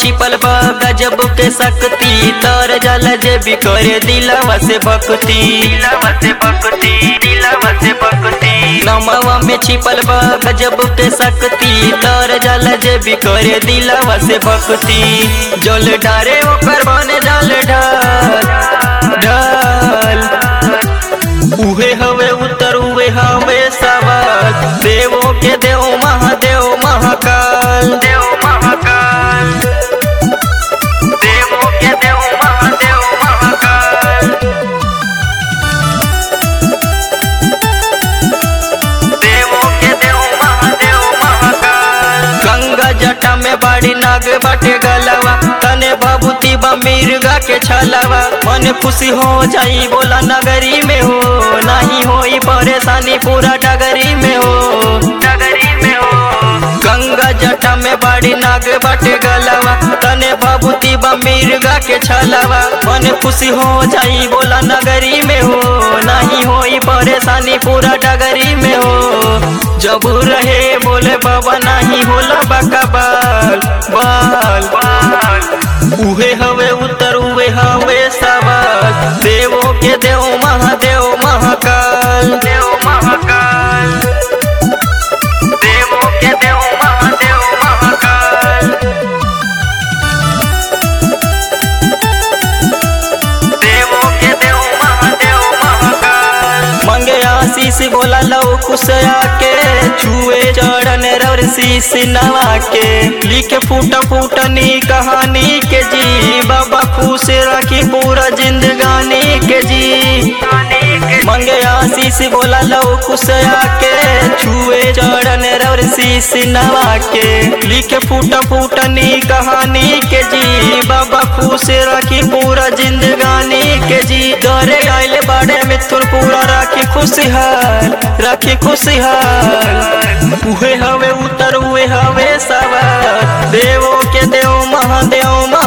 छिपल बा गजब के शक्ति तर जल जे भी करे दिलवा से भक्ति दिलवा से भक्ति दिलवा से भक्ति नमवा में छिपल बा गजब के शक्ति तर जल जे भी करे दिलवा से भक्ति जल डारे ओकर बने जल ढाल ढाल उहे हवे उत्तर उहे हवे सवाल देवो के देव महादेव महाकाल देव महाकाल देवो के देव महादेव महाकाल देवो के देव महादेव महाकाल गंगा जटा में बड़ी नाग बाटे गलवा तने भभूति बा मिर्गा के छलवा मन खुशी हो जाई बोला नगरी में हो नहीं होई परेशानी पूरा डगरी में हो डगरी में हो गंगा जटा में बड़ी नाग बाटे गलवा तने भभूति बा मिर्गा के छलवा मन खुशी हो जाई बोला नगरी में हो नहीं होई परेशानी पूरा डगरी में हो जब रहे बोले बाबा नहीं होला बाका बाल बाल बाल उहे हवे उत्तर उहे हवे सवाल देवो के देव महादेव महाकाल देव महाकाल देवो के देव महादेव महाकाल देवो के देव महादेव महाकाल मंगे आशीष बोला लो कुशया के छुए चढ़न रवर शीश नवा के लिखे फूट फूटनी कहानी के जी बाबा खुश रखी पूरा जिंदगानी के जी मंगे आशीष बोला लो कुशया के छुए चढ़न रवर शीश नवा के लिखे फूट फूटनी कहानी के जी बाबा खुश रखी पूरा जिंदगानी के जी डरे आइल बड़े मिथुन पूरा राखी खुशहाल राखी खुशहाल उहे हवे उतर उहे हवे सवार देवो के देव महादेव